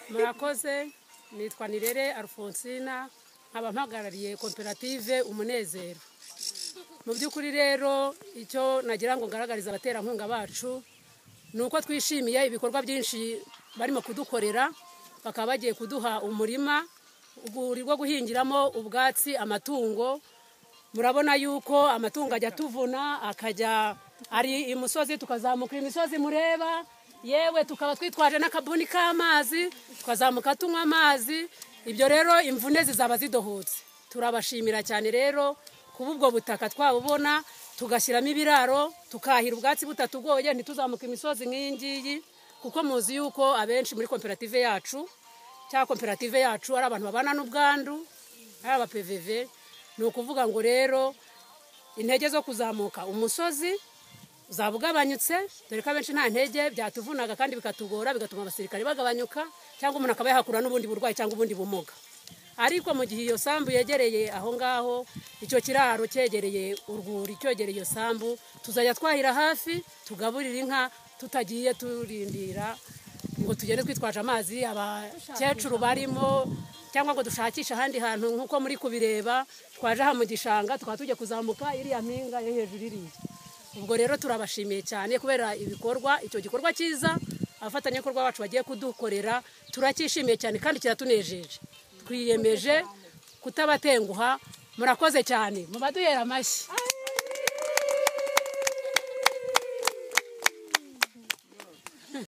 murakoze nitwa nirere alfonsina nkaba mpagarariye koperative umunezero mu by'ukuri rero icyo nagira ngo ngaragarize abaterankunga bacu ni uko twishimiye ibikorwa byinshi barimo kudukorera bakaba bagiye kuduha umurima urwuri rwo guhingiramo ubwatsi amatungo murabona yuko amatungo ajya atuvuna akajya ari imusozi tukazamuka imisozi mureba yewe tukaba twitwaje n'akabuni k'amazi tukazamuka tunywa amazi ibyo rero imvune zizaba zidohotse turabashimira cyane rero kuba ubwo butaka twabubona tugashyiramo ibiraro tukahira ubwatsi butatugoye ntituzamuke imisozi nk'iyi ngiyi kuko muzi yuko abenshi muri koperative yacu cyangwa koperative yacu ari abantu babana n'ubwandu ari abapeveve ni ukuvuga ngo rero intege zo kuzamuka umusozi zaba ugabanyutse dore ko abenshi nta ntege byatuvunaga kandi bikatugora bigatuma abasirikare bagabanyuka cyangwa umuntu akaba yahakura n'ubundi burwayi cyangwa ubundi bumuga ariko mu gihe iyo sambu yegereye aho ngaho icyo kiraro cyegereye urwuri cyegereye iyo sambu tuzajya twahira hafi tugaburira inka tutagiye turindira ngo tugende twitwaje amazi abakecuru barimo cyangwa ngo dushakishe ahandi hantu nk'uko muri kubireba twaje aha mu gishanga tukaba tujya kuzamuka iriya mpinga yo hejuru iriya ubwo rero turabashimiye cyane kubera ibikorwa icyo gikorwa cyiza abafatanyabikorwa bacu bagiye kudukorera turacyishimiye cyane kandi kiratunejeje twiyemeje kutabatenguha murakoze cyane mu baduhera amashyi